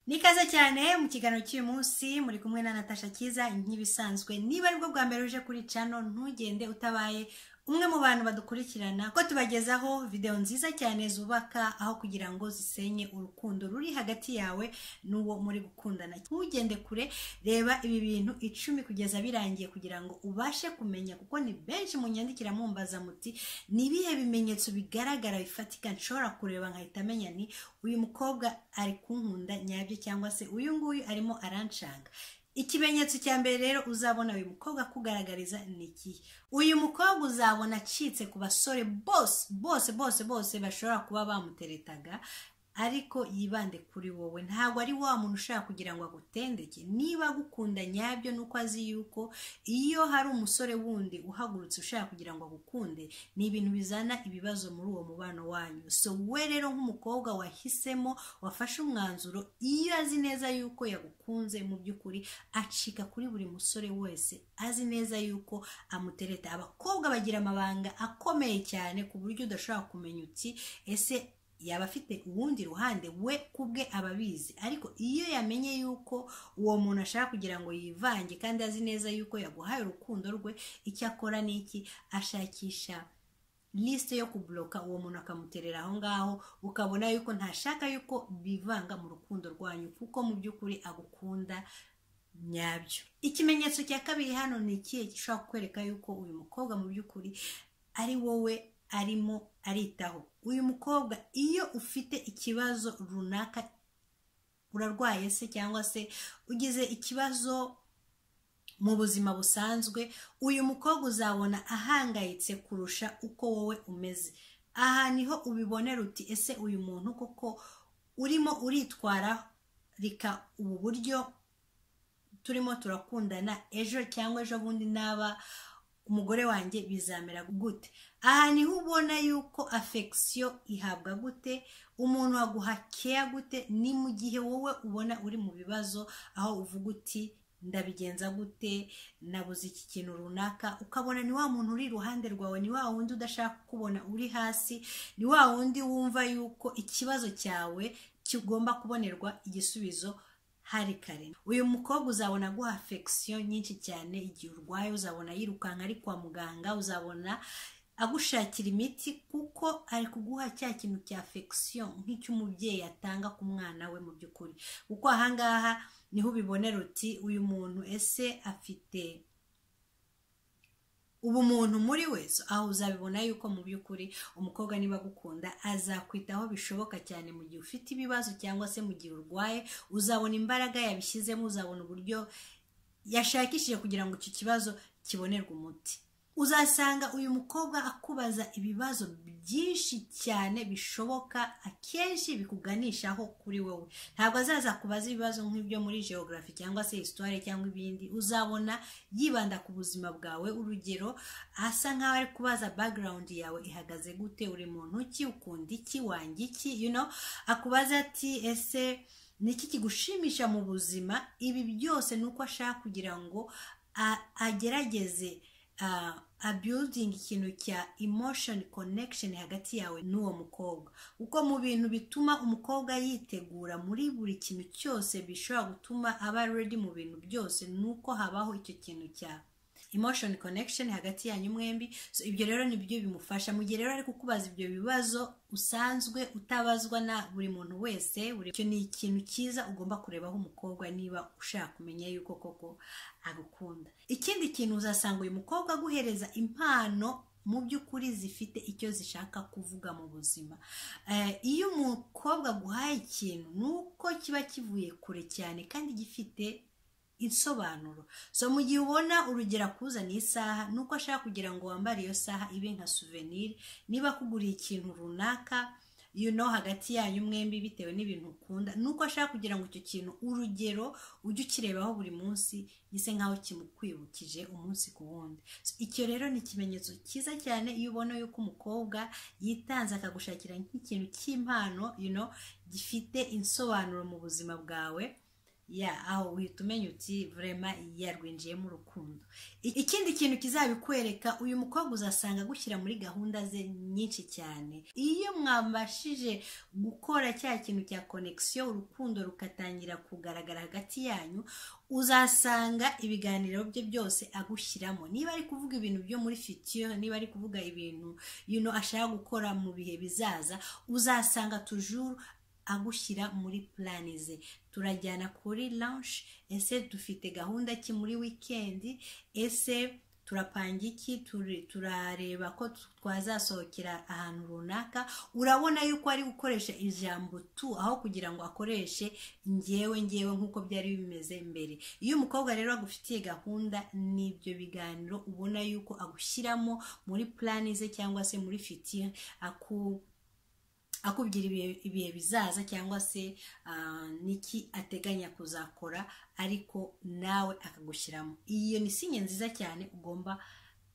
nikaze cyane mu kiganiro cy'uyu munsi muri kumwe na natasha cyiza nk'ibisanzwe niba aribwo bwa mbere uje kuri cano ntugende utabaye umwe mu bantu badukurikirana ko tubagezaho videwo nziza cyane zubaka aho kugira ngo zisenye urukundo ruri hagati yawe n'uwo muri gukundana ntugende kure reba ibi bintu icumi kugeza birangiye kugira ngo ubashe kumenya kuko ni benshi munyandikira mumbaza muti ni ibihe bimenyetso bigaragara bifatika nshobora kureba nkahita amenya ni uyu mukobwa ari kunkunda nyabyo cyangwa se uyu nguyu arimo aranshanga ikimenyetso cya mbere rero uzabona uyu mukobwa akugaragariza ni ikihe uyu mukobwa uzabona acitse ku basore bose bose bose bose bashobora kuba bamuteretaga ariko yibande kuri wowe ntabwo ari wa muntu ushaka kugira ngo agutendeke niba agukunda nyabyo nuko azi yuko iyo hari umusore wundi uhagurutse ushaka kugira ngo agukunde ni ibintu bizana ibibazo muri uwo mubano wanyu so we rero nk'umukobwa wahisemo wafashe umwanzuro iyo azi neza yuko yagukunze mu by'ukuri acika kuri buri musore wese azi neza yuko amutereta abakobwa bagira amabanga akomeye cyane ku buryo udashobora kumenya uti ese yaba afite uwundi ruhande we ku bwe aba abizi ariko iyo yamenye yuko uwo muntu ashaka kugira ngo yivange kandi azi neza yuko yaguhaye urukundo rwe icyo akora ni iki ashakisha lisite yo kuburoka uwo muntu akamuterera aho ngaho ukabona yuko ntashaka yuko bivanga mu rukundo rwanyu kuko mu by'ukuri agukunda nyabyo ikimenyetso cya kabiri hano ni ikihe gishobora kukwereka yuko uyu mukobwa mu by'ukuri ari wowe arimo aritaho uyu mukobwa iyo ufite ikibazo runaka urarwaye se cyangwa se ugize ikibazo mu buzima busanzwe uyu mukobwa uzabona ahangayitse kurusha uko wowe umeze aha niho ubibonera uti ese uyu muntu koko urimo uritwara rika ubu buryo turimo turakundana ejo cyangwa ejo bundi naba umugore wanjye bizamera gute aha niho ubona yuko afekisiyo ihabwa gute umuntu aguhakeya gute ni mu gihe wowe ubona uri mu bibazo aho uvuga uti ndabigenza gute nabuze iki kintu runaka ukabona ni wa muntu uri iruhande rwawe ni wa wundi udashaka kukubona uri hasi ni wa wundi wumva yuko ikibazo cyawe kigomba kubonerwa igisubizo hari kare uyu mukobwa uzabona aguha afekisiyo nyinshi cyane igihe urwaye uzabona yirukanka ari kwa muganga uzabona agushakira imiti kuko ari kuguha cya kintu cya afekisiyo nk'icy'umubyeyi atanga ku mwana we mu by'ukuri kuko ahangaha niho ubibonera uti uyu muntu ese afite ubumuntu muri we aho uzabibona yuko mu by'ukuri umukobwa niba agukunda azakwitaho bishoboka cyane mu gihe ufite ibibazo cyangwa se mu gihe urwaye uzabona imbaraga yabishyizemo uzabona uburyo yashakishije kugira ngo icyo kibazo kibonerwe umuti uzasanga uyu mukobwa akubaza ibibazo byinshi cyane bishoboka akenshi bikuganishaho kuri wowe ntabwo azaza kubaza ibibazo nk'ibyo muri geogarafi cyangwa se histoire cyangwa ibindi uzabona yibanda ku buzima bwawe urugero asa nk'aho ari kubaza background yawe ihagaze gute uri muntu ki ukunda iki wanga iki you know akubaza ati ese ni iki kigushimisha mu buzima ibi byose ni uko ashaka kugira ngo agerageze abudingi ikintu cya emotion connection hagati yawe n'uwo mukobwa kuko mu bintu bituma umukobwa yitegura muri buri kintu cyose bishobora gutuma aba ready mu bintu byose ni uko habaho icyo kintu cya emotion connection hagati yanyu mwembi so, ibyo rero ni byo bimufasha mu gihe rero ari kukubaza ibyo bibazo usanzwe utabazwa na buri muntu wese icyo ni ikintu cyiza ugomba kurebaho umukobwa niba ushaka kumenya yuko koko agukunda ikindi kintu uzasanga uyu mukobwa aguhereza impano mu by'ukuri zifite icyo zishaka kuvuga mu buzima iyo umukobwa aguhaye ikintu ni uko kiba kivuye kure cyane kandi gifite insobanuro so mu gihe ubona urugero akuzaniye isaha ni uko ashaka kugira ngo wambare iyo saha ibe nka souvenir niba akuguriye ikintu runaka you know hagati yanyu mwembi bitewe n'ibintu ukunda ni uko ashaka kugira ngo icyo kintu urugero ujye ukirebaho buri munsi gise nk'aho kimukwibukije umunsi ku wundi icyo rero ni ikimenyetso cyiza cyane iyo ubona yuko umukobwa yitanze akagushakira nk'ikintu cy'impano you know, gifite insobanuro mu buzima bwawe ya aho uhita umenya uti vurema yarwinjiyemo urukundo I- ikindi kintu kizabikwereka uyu mukobwa uzasanga agushyira muri gahunda ze nyinshi cyane iyo mwabashije gukora cya kintu cya konekisiyo urukundo rukatangira kugaragara hagati yanyu uzasanga ibiganiro bye byose agushyiramo niba ari kuvuga ibintu byo muri fitiyo niba ari kuvuga ibintu you know, ashaka gukora mu bihe bizaza uzasanga tujuru agushyira muri plani ze turajyana kuri lanshi ese dufite gahunda ki muri wikendi ese turapanga iki Turi- turareba ko tu- twazasohokera ahantu runaka urabona yuko ari gukoresha ijambo tu aho kugira ngo akoreshe ngewe ngewe nk'uko byari bimeze mbere iyo umukobwa rero agufitiye gahunda n'ibyo biganiro ubona yuko agushyiramo muri plani ze cyangwa se muri fitiye aku akubwira ibihe- ibihe bizaza cyangwa se ah, n'iki ateganya kuzakora ariko nawe akagushyiramo iyo ni sinye nziza cyane ugomba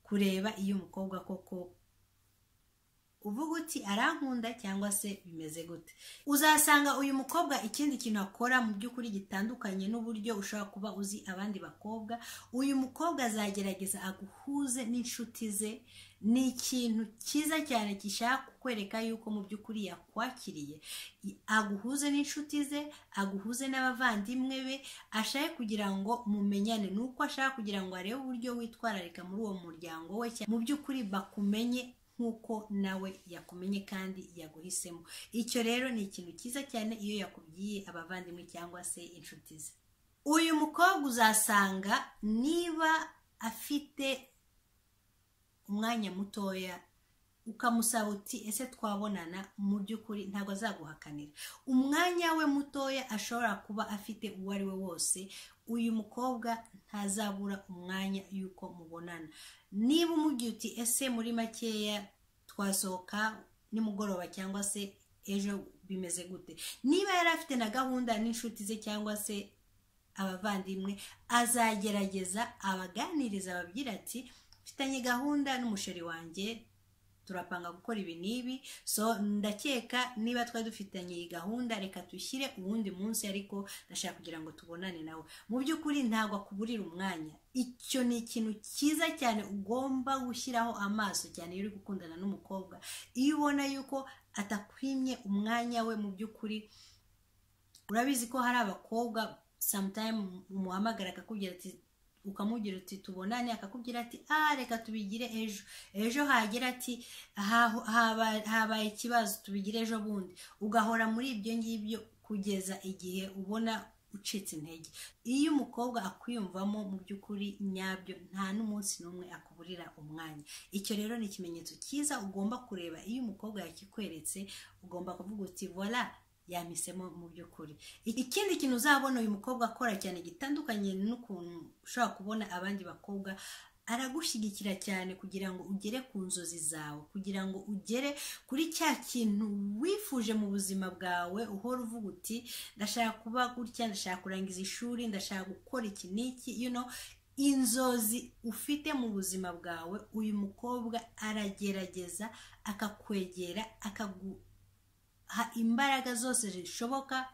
kureba iyo umukobwa koko uvuga uti arankunda cyangwa se bimeze gute uzasanga uyu mukobwa ikindi kintu akora mu by'ukuri gitandukanye n'uburyo ushobora kuba uzi abandi bakobwa uyu mukobwa azagerageza aguhuze n'inshuti ze ni ikintu cyiza cyane gishaka kukwereka yuko mu by'ukuri yakwakiriye I- aguhuze n'inshuti ze aguhuze n'abavandimwe be ashaka kugira ngo mumenyane ni uko ashaka kugira ngo arebe uburyo witwararika muri uwo muryango we cyangwa mu by'ukuri bakumenye nk'uko nawe yakumenye kandi yaguhisemo icyo rero ni ikintu cyiza cyane iyo yakubwiye abavandimwe cyangwa se inshuti ze uyu mukobwa uzasanga niba afite umwanya mutoya ukamusaba uti ese twabonana mu by'ukuri ntabwo azaguhakanira umwanya we mutoya ashobora kuba afite uwo ari we wose uyu mukobwa ntazabura umwanya y'uko mubonana niba umubwiye uti ese muri makeya twasohoka nimugoroba cyangwa se ejo bimeze gute niba yari afite na gahunda n'inshuti ze cyangwa se abavandimwe azagerageza abaganiriza ababwira ati mfitanye gahunda n'umusheri wanjye turapanga gukora ibi n'ibi so ndakeka niba twari dufitanye iyi gahunda reka dushyire uwundi munsi ariko ndashaka kugira ngo tubonane nawe mu by'ukuri ntabwo akuburira umwanya icyo ni ikintu cyiza cyane ugomba gushyiraho amaso cyane iyo uri gukundana n'umukobwa iyo ubona yuko atakwimye umwanya we mu by'ukuri urabizi ko hari abakobwa sometime umuhamagara akakubwira ati ukamubwira uti tubonane akakubwira ati ah reka tubigire ejo ejo hagira ati "Haho- haba- habaye ikibazo tubigire ejo bundi ugahora muri ibyo ngibyo kugeza igihe ubona ucitse intege iyo umukobwa akwiyumvamo mu by'ukuri nyabyo nta n'umunsi n'umwe akuburira umwanya icyo rero ni ikimenyetso cyiza ugomba kureba iyo umukobwa yakikweretse ugomba kuvuga uti vola yamisemo mu by'ukuri I- ikindi kintu uzabona uyu mukobwa akora cyane gitandukanye n'ukuntu ushobora kubona abandi bakobwa aragushyigikira cyane kugira ngo ugere ku nzozi zawe kugira ngo ugere kuri cya kintu wifuje mu buzima bwawe uhora uvuga uti ndashaka kuba gutya ndashaka kurangiza ishuri ndashaka gukora iki n'iki you know inzozi ufite mu buzima bwawe uyu mukobwa aragerageza akakwegera akagu ha imbaraga zose zishoboka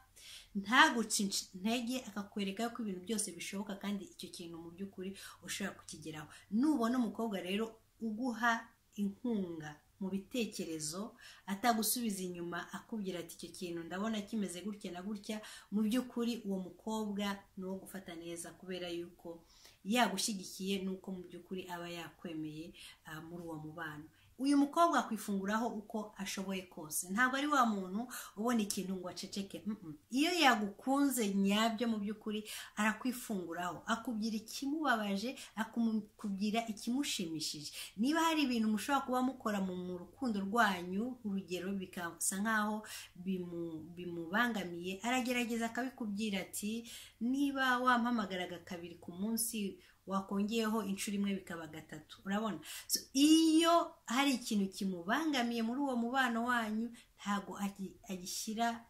ntaguca inc- intege akakwereka ko ibintu byose bishoboka kandi icyo kintu mu by'ukuri ushobora kukigeraho nubona umukobwa rero uguha inkunga mu bitekerezo atagusubiza inyuma akubwira ati icyo kintu ndabona kimeze gutya na gutya mu by'ukuri uwo mukobwa ni uwo gufata neza kubera yuko yagushyigikiye n'uko mu by'ukuri aba yakwemeye ah, muri uwo mubano uyu mukobwa akwifunguraho uko ashoboye kose ntabwo ari wa muntu ubona ikintu ngo aceceke Mm-mm. iyo yagukunze nyabyo mu by'ukuri arakwifunguraho akubwira ikimubabaje akakubwira ikimushimishije niba hari ibintu mushobora kuba mukora mu mu rukundo rwanyu urugero bikasa nkaho bimu- bimubangamiye aragerageza akabikubwira ati niba wampamagaraga kabiri ku munsi wakongeraho inshuro imwe bikaba gatatu urabona So, iyo hari ikintu kimubangamiye muri uwo mubano wanyu ntabwo agi- agishyira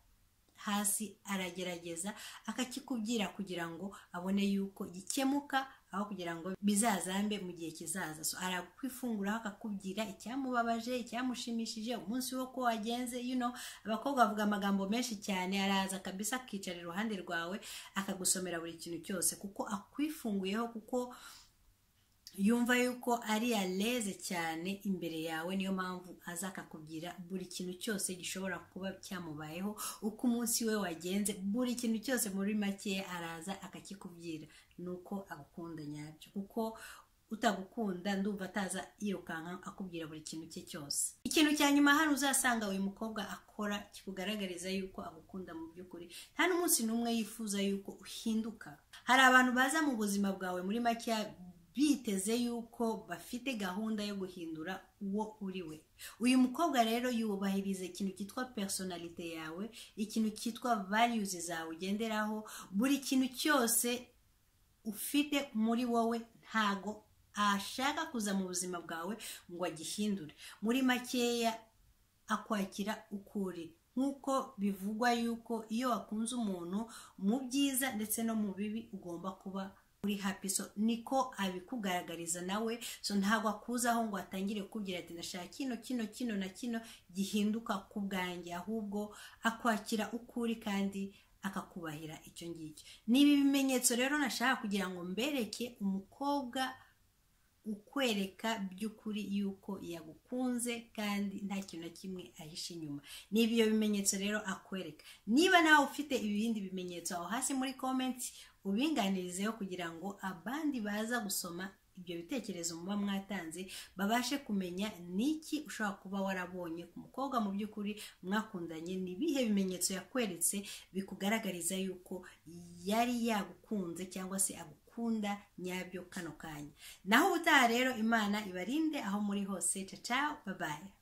hasi aragerageza akakikubwira kugira ngo abone yuko gikemuka aho kugira ngo bizazambe mu gihe kizaza so arakwifunguraho akakubwira icyamubabaje icyamushimishije umunsi wo ko wagenze you know, abakobwa bavuga amagambo menshi cyane araza kabisa akicara iruhande rwawe akagusomera buri kintu cyose kuko akwifunguyeho kuko yumva yuko ari yareze cyane imbere yawe niyo mpamvu aza akakubwira buri kintu cyose gishobora kuba cyamubayeho uko umunsi we wagenze buri kintu cyose muri makeya araza akakikubwira ni uko agukunda nyabyo kuko utagukunda ndumva ataza yirukanka akubwira buri kintu cye cyose ikintu cya nyuma hano uzasanga uyu mukobwa akora kikugaragariza yuko agukunda mu by'ukuri nta n'umunsi n'umwe yifuza yuko uhinduka hari abantu baza mu buzima bwawe muri makeya biteze yuko bafite gahunda yo guhindura uwo uri we uyu mukobwa rero yubahiriza ikintu cyitwa personalite yawe ikintu cyitwa values zawe ugenderaho buri kintu cyose ufite muri wowe ntago ashaka kuza mu buzima bwawe ngo agihindure muri makeya akwakira ukuri nk'uko bivugwa yuko iyo wakunze umuntu mu byiza ndetse no mu bibi ugomba kuba uri happy so niko abikugaragariza nawe so ntabwo akuzaho ngo atangire kukubwira ati ndashaka kino kino kino na kino gihinduka ku bwanjye ahubwo akwakira ukuri kandi akakubahira icyo ngicyo ni ibi bimenyetso rero nashaka kugira ngo mbereke umukobwa ukwereka by'ukuri yuko yagukunze kandi nta kintu na kimwe ahishe inyuma ni ibyo bimenyetso rero akwereka niba nawe ufite ibindi bimenyetso aho hasi muri komenti ubinganirizeho kugira ngo abandi baza gusoma ibyo bitekerezo muba mwatanze babashe kumenya niki ushobora kuba warabonye ku mukobwa mu by'ukuri mwakundanye ni ibihe bimenyetso yakweretse bikugaragariza yuko yari yagukunze cyangwa se agukunda nyabyo kano kanya naho ubutaha rero imana ibarinde aho muri hose caca babaye